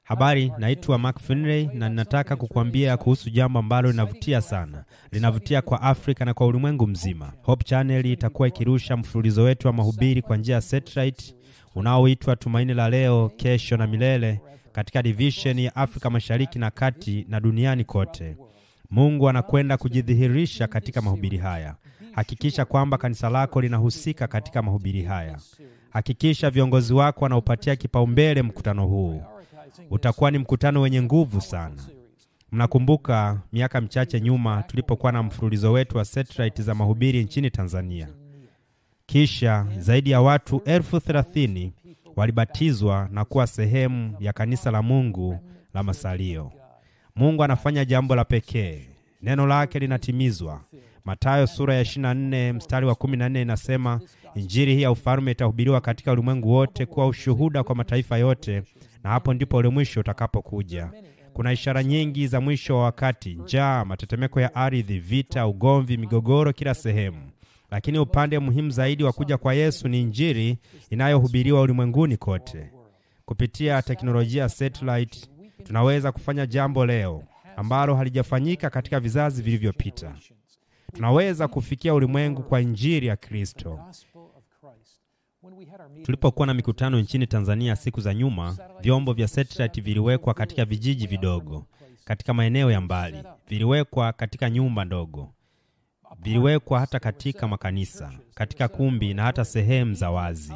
Habari, naitwa Mark Finley na ninataka kukuambia kuhusu jambo ambalo linavutia sana, linavutia kwa Afrika na kwa ulimwengu mzima. Hope Channel itakuwa ikirusha mfululizo wetu wa mahubiri kwa njia ya satellite unaoitwa Tumaini la Leo, Kesho na Milele katika division ya Afrika Mashariki na Kati na duniani kote. Mungu anakwenda kujidhihirisha katika mahubiri haya. Hakikisha kwamba kanisa lako linahusika katika mahubiri haya. Hakikisha viongozi wako wanaupatia kipaumbele mkutano huu. Utakuwa ni mkutano wenye nguvu sana. Mnakumbuka miaka michache nyuma tulipokuwa na mfululizo wetu wa satellite za mahubiri nchini Tanzania. Kisha zaidi ya watu elfu thelathini walibatizwa na kuwa sehemu ya kanisa la Mungu la Masalio. Mungu anafanya jambo la pekee, neno lake linatimizwa. Mathayo sura ya 24 mstari wa 14 inasema, injili hii ya ufalme itahubiriwa katika ulimwengu wote kuwa ushuhuda kwa mataifa yote, na hapo ndipo ule mwisho utakapokuja. Kuna ishara nyingi za mwisho wa wakati: njaa, matetemeko ya ardhi, vita, ugomvi, migogoro kila sehemu. Lakini upande muhimu zaidi wa kuja kwa Yesu ni injili inayohubiriwa ulimwenguni kote. Kupitia teknolojia ya satellite, tunaweza kufanya jambo leo ambalo halijafanyika katika vizazi vilivyopita. Tunaweza kufikia ulimwengu kwa injili ya Kristo. Tulipokuwa na mikutano nchini Tanzania siku za nyuma, vyombo vya satellite viliwekwa katika vijiji vidogo, katika maeneo ya mbali, viliwekwa katika nyumba ndogo, viliwekwa hata katika makanisa, katika kumbi na hata sehemu za wazi.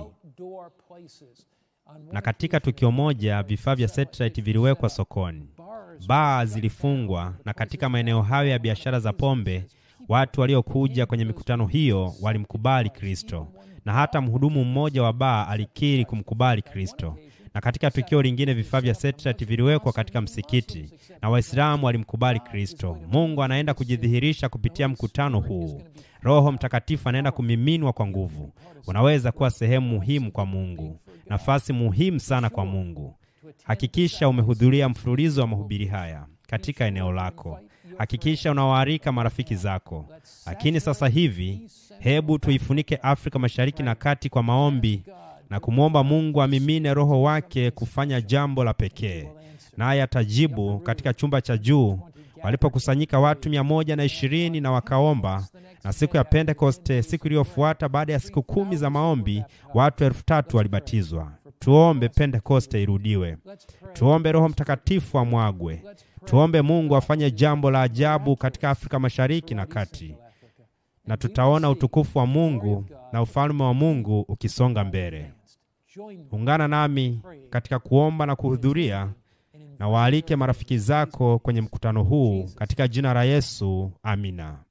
Na katika tukio moja, vifaa vya satellite viliwekwa sokoni, baa zilifungwa, na katika maeneo hayo ya biashara za pombe, watu waliokuja kwenye mikutano hiyo walimkubali Kristo na hata mhudumu mmoja wa baa alikiri kumkubali Kristo. Na katika tukio lingine vifaa vya satellite viliwekwa katika msikiti na Waislamu walimkubali Kristo. Mungu anaenda kujidhihirisha kupitia mkutano huu. Roho Mtakatifu anaenda kumiminwa kwa nguvu. Unaweza kuwa sehemu muhimu kwa Mungu, nafasi muhimu sana kwa Mungu. Hakikisha umehudhuria mfululizo wa mahubiri haya katika eneo lako. Hakikisha unawaalika marafiki zako. Lakini sasa hivi hebu tuifunike Afrika Mashariki na Kati kwa maombi na kumwomba Mungu amimine Roho wake kufanya jambo la pekee, naye atajibu. Katika chumba cha juu walipokusanyika watu mia moja na ishirini na wakaomba, na siku ya Pentekoste, siku iliyofuata baada ya siku kumi za maombi, watu elfu tatu walibatizwa. Tuombe Pentekoste irudiwe, tuombe Roho Mtakatifu amwagwe, tuombe Mungu afanye jambo la ajabu katika Afrika Mashariki na Kati na tutaona utukufu wa Mungu na ufalme wa Mungu ukisonga mbele. Ungana nami katika kuomba na kuhudhuria, na waalike marafiki zako kwenye mkutano huu katika jina la Yesu. Amina.